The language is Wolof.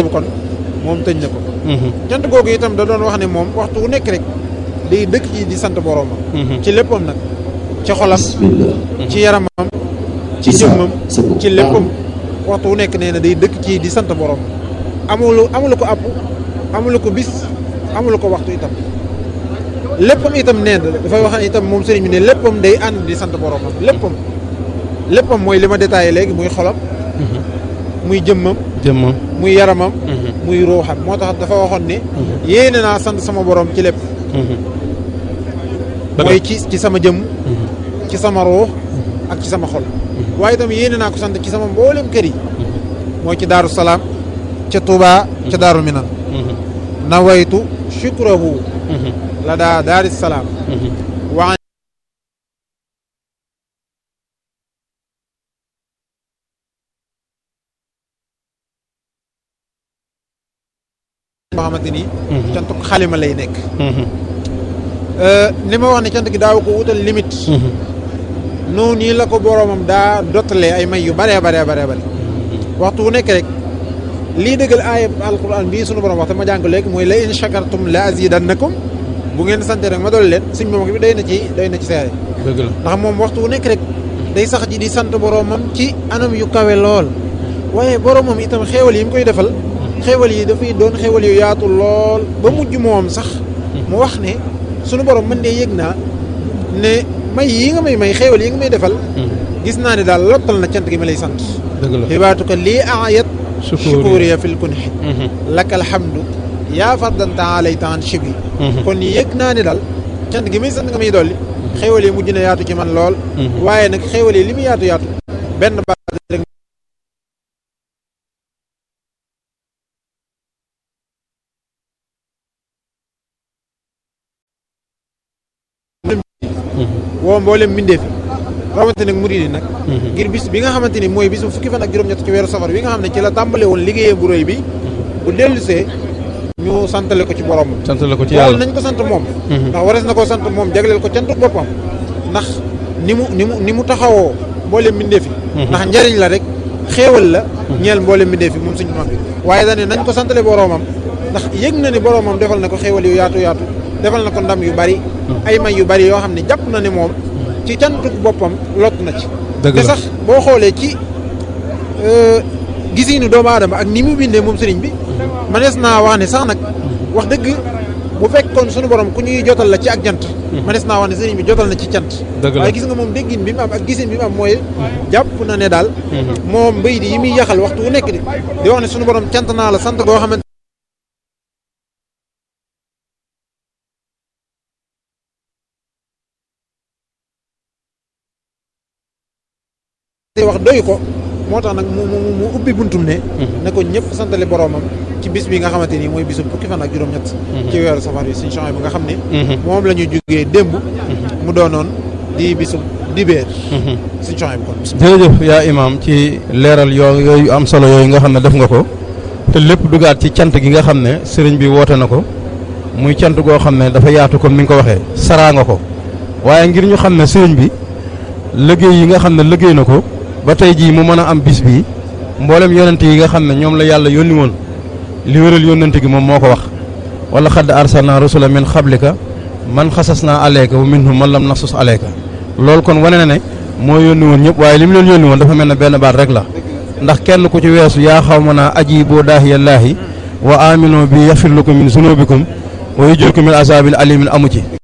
kon moom tëj na ko cant googu itam da doon wax ne moom waxtu wu nekk rek day dëkk ci di sant boroomam ci léppam nag ci xolam ci yaramam ci jëmmam ci léppam waxtu wu nekk nee na day dëkk ci di sant boroomam amulu amulu ko àpp amulu ko bis amulu ko waxtu itam léppam itam nee na dafay wax itam moom sëriñ bi ne léppam day ànd di sant boroomam léppam léppam mooy li ma détaillé léegi muy xolam muy jëmmam jëmmam muy yaramam muy ruuxam moo tax dafa waxoon ne yéene naa sant sama borom ci lépp mooy ci ci sama jëmm ci sama ruux ak ci sama xol waaye itam yéene naa ko sant ci sama mboolem kër yi mooy ci daaru salaam ca Touba ca daaru minan nawaytu shukrahu la daa daari salaam waa boo xamante ni cantuk xalima lay nekk li ma wax ne cant gi daaw ko wutal limite noonu nii la ko boroomam daa dottalee ay may yu baree baree baree bare waxtu wu nekk rek lii dëggal aaya alquran bii sunu borom wax te ma jàng léegi mooy la in shakartum la azidannakum bu ngeen sante rek ma dool leen suñ moom bi day na ci day na ci seere dëgg la ndax moom waxtu wu nekk rek day sax ji di sant boroomam ci anam yu kawe lool waaye boroomam itam xéewal yi mu koy defal xéewal yi dafay doon xéewal yu yaatu lool ba mujj moom sax mu wax ne sunu borom man de yëg naa ne may yi nga may may xéewal yi nga may defal gis naa ne daal lottal na cant gi ma lay sant dëgg la xibaatuka lii ayat shukuriya fil kunhi laka alhamdu yaa fardanta alayta an shibi kon yëg naa ne daal cant gi may sant nga may dolli xéewal yi mujj na yaatu ci man lool waaye nag xéewal yi li mu yaatu yaatu benn baat rek woo mboolem mbindeef yi rawante nag murid yi nag ngir bis bi nga xamante ni mooy bisu fukki fan ak juróom-ñett ci weeru safar bi nga xam ne ci la tàmbale woon liggéeyam bu rëy bi bu dellusee ñu santale ko ci borom sant la ko ci loolu yàlla nañ ko sant moom ndax warees na koo sant moom jagleel ko cantu boppam ndax ni mu ni mu ni mu taxawoo mboolem mbindeef yi ndax njariñ la rek xéewal la ñeel mboolem mbindeef yi moom suñu mag bi waaye dañ ne nañ ko santale boromam ndax yëg na ni boromam defal na ko xéewal yu yaatu yaatu defal na ko ndam yu bari ay may yu bari yoo xam ne jàpp na ne moom ci cantuk boppam lott na ci dëgg te la sax boo xoolee ci gisiinu doomu aadama ak ni mu bindee moom sëriñ bi manees naa wax ne sax nag wax dëgg bu fekkoon sunu borom ku ñuy jotal la ci ak jant manees naa wax ne sëriñ bi jotal na ci cant dëgg la waaye gis nga moom déggin bi mu am ak gisin bi mu am mooy jàpp na ne daal moom mbay di yi muy yaxal waxtu wu nekk di di wax ne sunu borom cant naa la sant goo xamante te wax doy ko moo tax nag mu mu mu ubbi buntum ne ne ko ñëpp santale boromam ci bis bi nga xamante ni mooy bisu fukki fan ak juróom-ñett ci weeru safar yi suñu changement bi nga xam ne moom la ñu jógee démb mu doonoon di bisu dibéer suñu changement bi kon jërëjëf yaa imaam ci leeral yoo yooyu am solo yooyu nga xam ne def nga ko te lépp dugaat ci cant gi nga xam ne sëriñ bi woote na ko muy cant goo xam ne dafa yaatu comme ni nga ko waxee saraa nga ko waaye ngir ñu xam ne sëriñ bi liggéey yi nga xam ne liggéey na ko ba tey jii mu mën a am bis bi mboolem yonent yi nga xam ne ñoom la yàlla yónni woon li wéral yónnent gi moom moo ko wax wala xadd arsalna rusula min xablika man xasas naa aleyka wa minhum man lam nasus aleyka loolu kon wane na ne moo yónni woon ñëpp waaye li mu leen yónni woon dafa mel ne benn baat rek la ndax kenn ku ci weesu yaa xaw ma naa aji boo daahiyallaahi wa amino bi yaxfir lakum min zunubikum wa yujirkum min azabil alimin amu ci